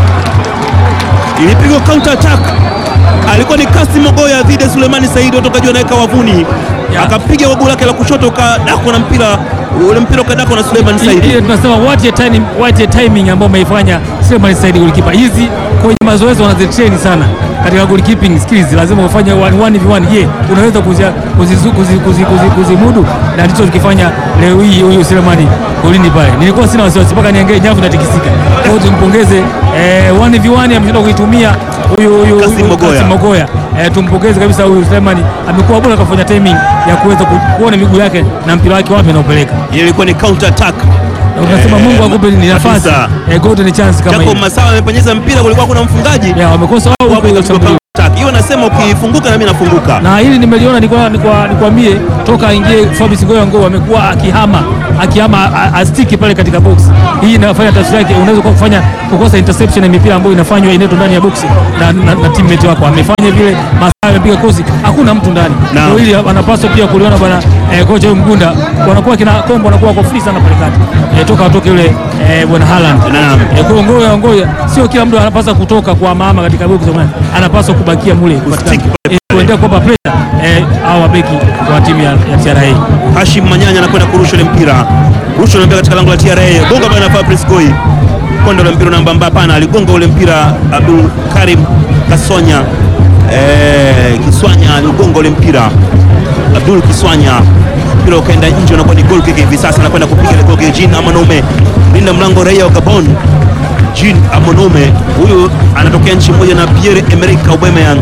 ah. Ilipigwa counter attack, alikuwa ni Kasi Mogoya dhidi ya Suleimani Saidi, watokaji wanaweka wavuni, Ya. akapiga wagu lake la kushoto kadako na mpira ule mpira ukadako na Suleiman Saidi. ile tunasema what a timing, what a timing ambayo umeifanya Suleiman Said goalkeeper. Hizi kwenye mazoezi wanazitrain sana katika goalkeeping skills, lazima ufanye 1 v1. Je, unaweza kuzimudu kuzi, kuzi, kuzi, kuzi, kuzimudu? na ndicho tukifanya leo hii huyu Suleiman golini pale. Nilikuwa sina wasiwasi mpaka niangalie nyavu inatikisika. Kwa hiyo tumpongeze eh, 1 v1 ameshinda kuitumia huyu huyu Kasim huyu Mogoya. Kasim Mogoya. Eh, tumpongeze kabisa huyu Suleiman, amekuwa bora kafanya timing ya kuweza ku- kuona miguu yake na mpira wake wapi anaupeleka. Ile ilikuwa ni counter attack. Unasema Eh, Mungu akupe ni nafasi kabisa. eh, golden chance kama Jacob hiyo. Masawa amepenyeza mpira, kulikuwa kuna mfungaji Ya wamekosa wao Wapo kupiga katika shambulio. counter attack. Hiyo nasema ukifunguka na mimi nafunguka. Na hili nimeliona nilikuwa nikwa- nikwambie toka aingie Fabrice Ngoya Ngo amekuwa akihama akihama a- astiki pale katika box. Hii inafanya tafsiri yake unaweza kwa kufanya kukosa interception ya mipira ambayo inafanywa inaitwa ndani ya box na, na, na teammate wako amefanya vile Masawa amepiga kosi hakuna mtu ndani. Naam. Kwa hili anapaswa pia kuliona bwana eh, kocha huyu Mgunda wanakuwa kina kombo wanakuwa kwa free sana pale kati. Eh, toka atoke yule eh, bwana Haaland. Naam. Eh, kwa hiyo Ngoya Ngoya sio kila mtu anapaswa kutoka kwa mama katika box anapaswa kubakia mule Kustick katika- pale eh, kuendelea kuwapa pressure eh, au wabeki wa timu ya, ya TRA. Hashim Manyanya anakwenda kurusha ile mpira, rusha ile mpira katika lango la TRA, gonga bwana Fabrice Goi, kondo la mpira namba mbapa, hapana, aligonga ule mpira Abdul Karim Kasonya eh, Kiswanya aligonga ule mpira Abdul Kiswanya, mpira ukaenda nje, unakuwa ni goal kick hivi sasa, anakwenda kupiga ile goal kick. Jean Amonome linda mlango, raia wa Gabon. Jean Amonome huyu anatokea nchi moja na Pierre Emerick Aubameyang.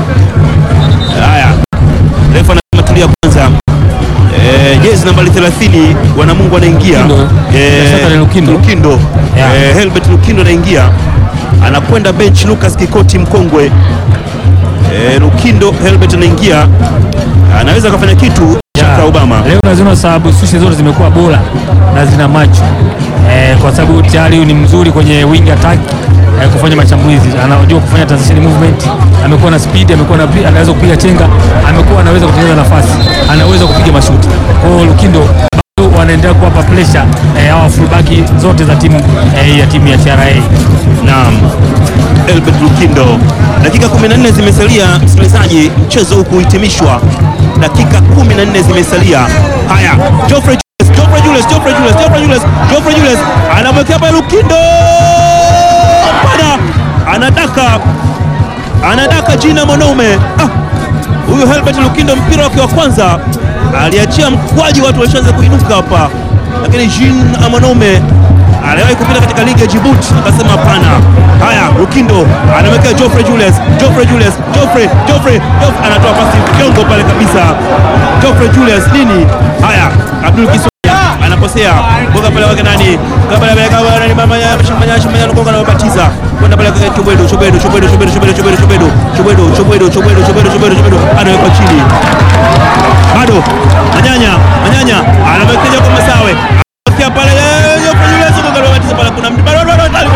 Haya, refa anasema tulia kwanza. Eh, jezi nambari 30 wanamungu anaingia Lukindo. Bila shaka ni Lukindo. Lukindo. Yeah. Eh, Helbert Lukindo anaingia anakwenda bench Lucas Kikoti mkongwe eh, Lukindo Helbert anaingia anaweza akafanya kitu cha Ya, Obama Leo naziona sababu sushi zote zimekuwa bora na zina macho eh, kwa sababu tayari huyu ni mzuri kwenye wing attack eh, kufanya mashambulizi, anajua kufanya transition movement, amekuwa na speed, amekuwa na anaweza kupiga chenga, amekuwa anaweza kutengeneza nafasi, anaweza kupiga mashuti. Kwa hiyo Lukindo bado wanaendelea kuwapa pressure eh, hawa fullback zote za timu eh, ya timu ya TRA. Naam, Elbert Lukindo. Dakika 14 zimesalia, msikilizaji, mchezo huu kuhitimishwa. Dakika 14 zimesalia. Haya, Geoffrey Julius, Geoffrey Julius, Geoffrey Julius, Geoffrey Julius, Geoffrey Julius anamwekea pale Lukindo, pana anadaka, anadaka jina mwanaume ah. Huyu Helbert Lukindo mpira wake wa kwanza aliachia mkwaji, watu walishaanza kuinuka hapa, lakini Jean Amonome aliwahi kupita katika ligi ya Djibouti akasema hapana. Haya, Lukindo anamwekea Geoffrey Julius, Geoffrey Julius, Geoffrey, Geoffrey, Geoffrey anatoa pasi jongo pale kabisa. Geoffrey Julius nini? Haya, Abdul Kiswanya anaposea boga pale wake nani? Kabla ya kabla nani mama ya shimanya shimanya anagonga na mabatiza. Kwenda pale kwa Chobedo, Chobedo, Chobedo, Chobedo, Chobedo, Chobedo, Chobedo, Chobedo, Chobedo, Chobedo, Chobedo, Chobedo, Chobedo. Anaweka chini. Bado Manyanya, Manyanya anamwekeja kwa Masawe. Anamwekea pale eh, Geoffrey Julius gonga na mabatiza pale kuna mtu. Bado bado bado.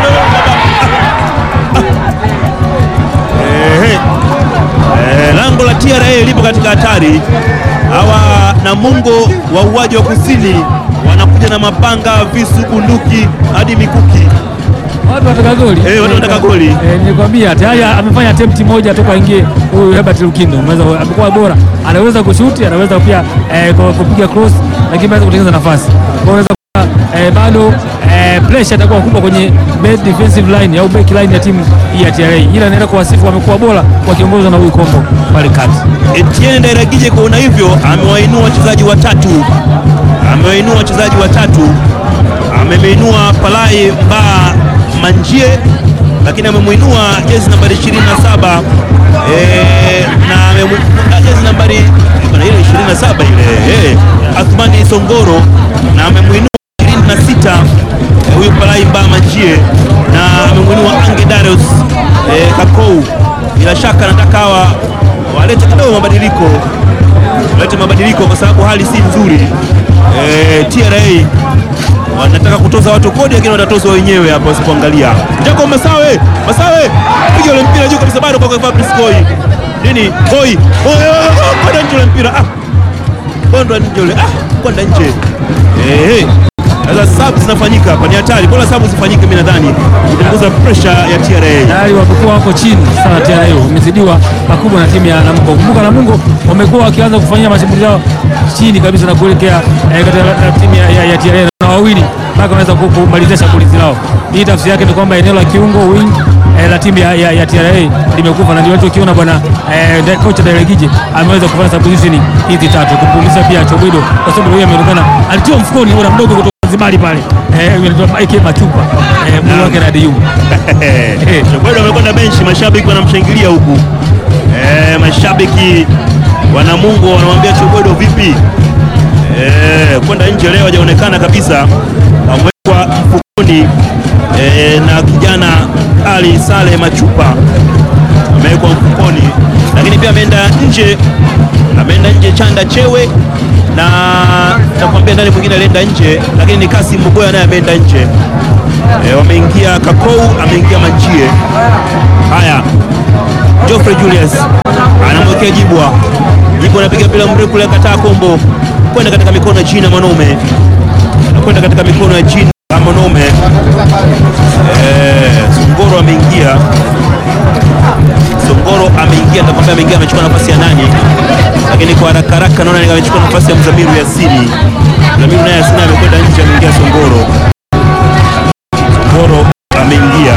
Eh, eh, lango la TRA lipo katika hatari. Hawa Namungo wauaji wa kusini wanakuja na mapanga, visu, bunduki hadi mikuki. Watu wanataka goli. Eh, watu wanataka goli. Eh, nilikwambia tayari amefanya attempt moja toka aingie huyu Herbert Lukindo. Ameweza amekuwa bora. Anaweza kushuti, anaweza pia eh, ku- kupiga cross lakini anaweza kutengeneza nafasi. Kwa hiyo unaweza kuwa, eh, bado eh, pressure itakuwa kubwa kwenye back defensive line au back line ya timu hii ya TRA. Ila anaenda kuwasifu wamekuwa bora wakiongozwa na huyu Kombo pale kati. Etienne Ndairagije kuona hivyo, amewainua wachezaji watatu, amewainua wachezaji watatu, amemeinua Palai Mba Manjie, lakini amemwinua jezi nambari 27 eh, na amemwinua jezi nambari bana ile 27 ile eh, Athmani Songoro na amemwinua 26 eh, huyu Palai Mba Manjie na amemwinua Ange Darius eh, Kakou. Bila shaka nataka hawa walete kidogo mabadiliko, walete mabadiliko kwa sababu hali si nzuri. E, TRA wanataka kutoza watu kodi, lakini watatozwa wenyewe hapa wasipoangalia. Jako Masawe, Masawe piga ule mpira juu kabisa, bado kwa Fabrice Koi nini Koi kwenda nje ule mpira ah, kwenda nje ule ah, kwenda nje eh. Sasa sabu zinafanyika hapa, ni hatari. Bora sabu zifanyike, mimi nadhani kupunguza pressure ya TRA. tayari wamekuwa wako chini sana tena, hiyo wamezidiwa pakubwa na timu ya Namungo. Kumbuka Namungo wamekuwa wakianza kufanyia mashambulizi yao chini kabisa na kuelekea eh, katika la- timu ya, ya, ya TRA na wawili mpaka wanaweza ku- kumalizia shambulizi lao. Hii tafsiri yake ni kwamba eneo la kiungo wing eh, la timu ya, ya, ya TRA limekufa na ndio watu ukiona bwana eh, de- kocha Dairegije ameweza kufanya substitution hizi tatu kumpumzisha pia Chobwido kwa sababu yeye ameonekana alitiwa mfukoni bwana mdogo kutoka Zanzibar pale eh, anaitwa Ike Machupa eh, mwili wake na Diyum Bado wamekwenda benchi, mashabiki wanamshangilia huku eh, mashabiki wana Mungu wanamwambia Chobwedo vipi? Eh, kwenda nje leo hajaonekana kabisa, amewekwa fukoni eh, na kijana Ali Sale Machupa amewekwa mfukoni, lakini pia ameenda nje, ameenda nje Chanda Chewe na nakwambia ndani mwingine alienda nje, lakini ni Kasim Mugoya naye ameenda nje. E, wameingia Kakou, ameingia Manjie. Haya, Geoffrey Julius anamwekea Jibwa. Jibwa anapiga mpira mrefu kule, kataa kombo kwenda katika mikono ya Jina Manome, anakwenda katika mikono ya Jina Manome. Eh, Songoro ameingia, Songoro ameingia, nitakwambia ameingia, amechukua nafasi ya nani, lakini kwa haraka haraka naona ni amechukua nafasi ya Mzamiru Yasini. Mzamiru naye Yasini amekwenda nje, ameingia Songoro. Songoro ameingia.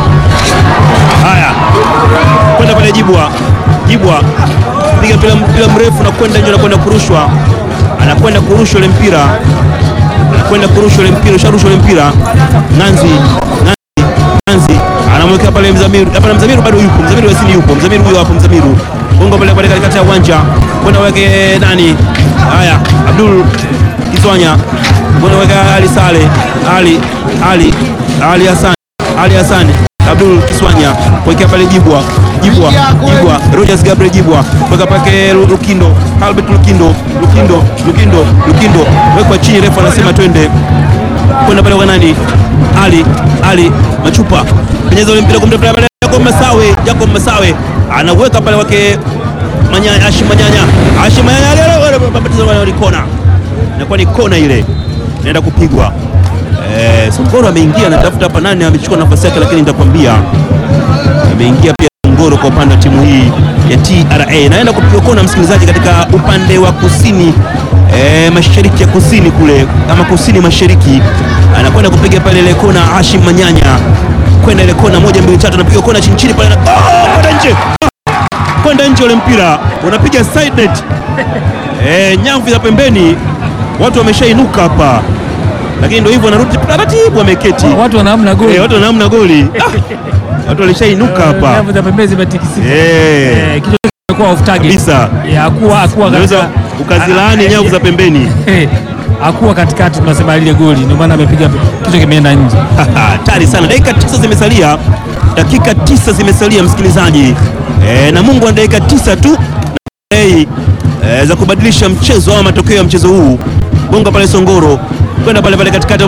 Haya, kwenda pale Jibwa, Jibwa piga mpira mpira mrefu na kwenda nje na kwenda kurushwa, anakwenda kurushwa ule mpira, anakwenda kurushwa ule mpira, usharushwa ule mpira. Nanzi, Nanzi, Nanzi anamwekea pale Mzamiru. Hapana, Mzamiru bado yupo, Mzamiru Yasini yupo, Mzamiru huyo hapo, Mzamiru bongo pale pale katikati ya uwanja, kwenda weke nani? Haya, Abdul Kiswanya kwenda weka Ali Sale, Ali Ali Ali Hassan, Ali Hassan Abdul Kiswanya kuwekea pale Jibwa Jibwa Jibwa Rogers Gabriel Jibwa kuweka pake Lu- Lukindo Albert Lukindo Lukindo Lukindo Lukindo wekwa chini, refu anasema twende kwenda pale kwa nani? Ali Ali Machupa penyeza ule mpira kumtafuta pale Jacob Masawe Jacob Masawe anaweka pale wake Manyanya Ashi Manyanya Ashi Manyanya leo wale babatiza wale walikona inakuwa ni kona ile inaenda kupigwa. Eh, Songoro ameingia anatafuta hapa nani amechukua nafasi yake, lakini nitakwambia ameingia pia Songoro kwa upande wa timu hii ya TRA. Naenda kupiga kona msikilizaji, katika upande wa kusini eh, mashariki ya kusini kule ama kusini mashariki, anakwenda kupiga pale ile kona Hashim Manyanya kwenda ile kona moja mbili tatu, anapiga kona chini chini pale na oh, kwenda nje Ah! kwenda nje, ule mpira unapiga side net eh, nyavu za pembeni, watu wameshainuka hapa, lakini ndio hivyo, wanarudi taratibu, wameketi watu wanaamna goli eh, watu wanaamna goli Ah! watu walishainuka hapa nyavu za pembeni zimetikisika eh, Eh, kichwa kimekuwa off target kabisa. Eh, hakuwa hakuwa Unaweza katika ukazilaani Ah, nyavu za pembeni. eh, hakuwa katikati, tunasema lile goli, ndio maana amepiga kichwa kimeenda nje. hatari sana. Dakika tisa zimesalia, dakika tisa zimesalia msikilizaji, e, na Mungu ana dakika tisa tu hey, e, za kubadilisha mchezo au matokeo ya mchezo huu. Gonga pale Songoro kwenda pale pale katikati,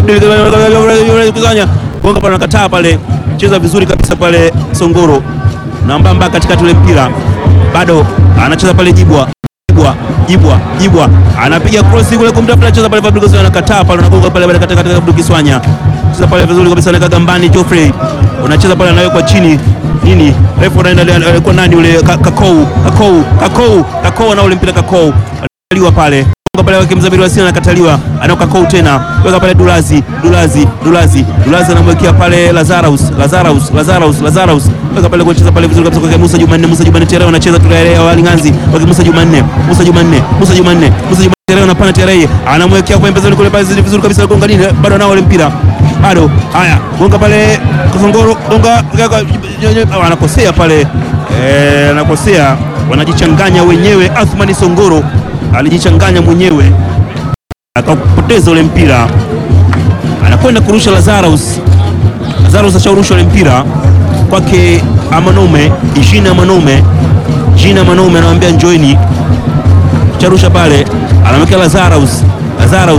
kusanya gonga pale, nakataa pale, cheza vizuri kabisa pale Songoro na mbamba katikati ule mpira bado anacheza pale Jibwa Jibwa Jibwa Jibwa anapiga cross kule kumtafuta cheza pale Fabrice Kiswanya anakataa pale anagonga pale pale katika katika Fabrice Kiswanya cheza pale vizuri kabisa anaweka gambani Geoffrey unacheza pale anawekwa chini nini refu anaenda alikuwa nani ule Ka- Kakou Kakou Kakou Kakou na ule mpira Kakou analiwa pale Gonga pale wake Mzamiru Wasina anakataliwa anaoka Kakou tena weka pale Dulazi Dulazi Dulazi Dulazi anamwekea pale Lazarus Lazarus Lazarus Lazarus weka pale kucheza pale vizuri kabisa kwa Musa Jumanne Musa Jumanne Tereo anacheza Tereo wa Linganzi kwa Musa Jumanne Musa Jumanne Musa Jumanne Musa Jumanne Tereo anapana Tereo anamwekea kwa pembezoni kule pale vizuri kabisa gonga nini bado anao ule mpira bado haya gonga pale Kasongoro gonga anakosea pale eh, anakosea wanajichanganya wenyewe Athmani Songoro alijichanganya mwenyewe akapoteza ule mpira, anakwenda kurusha Lazarus. Lazarus ashaurusha ule mpira kwake Amanome, Jina Amanome, Jina Amanome anamwambia njoini, charusha pale, anamwekea Lazarus. Lazarus piga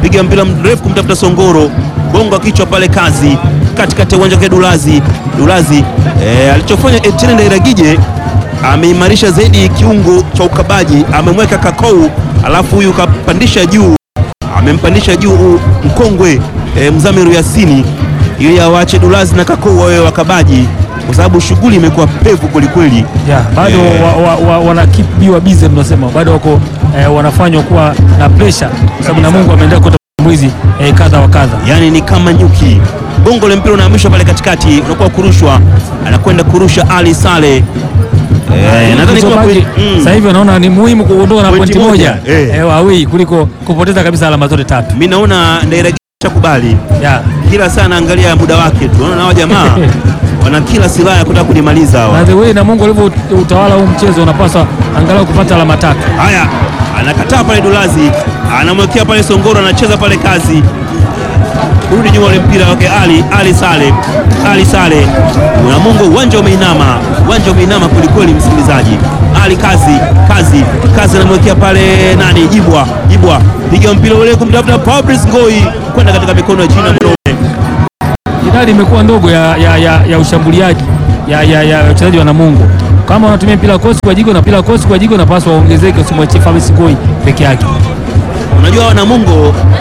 piga mpira mrefu kumtafuta Songoro, gonga kichwa pale, kazi katikati ya uwanja kwa Dulazi. Dulazi eh, alichofanya Etienne Ndairagije ameimarisha zaidi kiungo cha ukabaji, amemweka Kakou, alafu huyu kapandisha juu, amempandisha juu u- mkongwe eh, Mzamiru Yasini ili awache Dulazi na Kakou wawe wakabaji, kwa sababu shughuli imekuwa pevu kwelikweli. Yeah, bado Eh. wa, wa, wa, wana keep biwa busy tunasema bado wako eh, wanafanywa kuwa na pressure kwa sababu na Mungu ameendelea kuleta mwizi eh, kadha wa kadha. yani ni kama nyuki. Gongo la mpira unahamishwa pale katikati, unakuwa kurushwa, anakwenda kurusha Ali Sale. Eh, nadhani kwa Kilichobaki, kweli mm, sasa hivi wanaona ni muhimu kuondoka na Pointi pointi moja moja, eh. eh, wawili kuliko kupoteza kabisa alama zote tatu. mimi naona Ndairagisha kubali Yeah. kila saa anaangalia muda wake tu, naona hawa jamaa wana kila silaha ya kutaka kunimaliza Na hawa. the way na Mungu alivyo utawala huu mchezo unapaswa angalau kupata alama tatu. Haya, anakataa pale Dulazi, anamwekea pale Songoro, anacheza pale kazi kurudi nyuma ule mpira wake Ali Ali Sale Ali Sale Namungo, uwanja umeinama, uwanja umeinama kwelikweli, msikilizaji. Ali kazi kazi kazi, anamwekea pale nani, Jibwa Jibwa, piga mpira ule kumtafuta Fabrice Ngoi kwenda katika mikono ya Jina Mloe. idadi imekuwa ndogo ya, ya, ya, ya ushambuliaji ya, ya, ya wachezaji wa Namungo. Kama wanatumia mpira kosi kwa jigo na mpira kosi kwa jigo, napaswa waongezeke, usimwachie Fabrice Ngoi peke yake. Unajua Namungo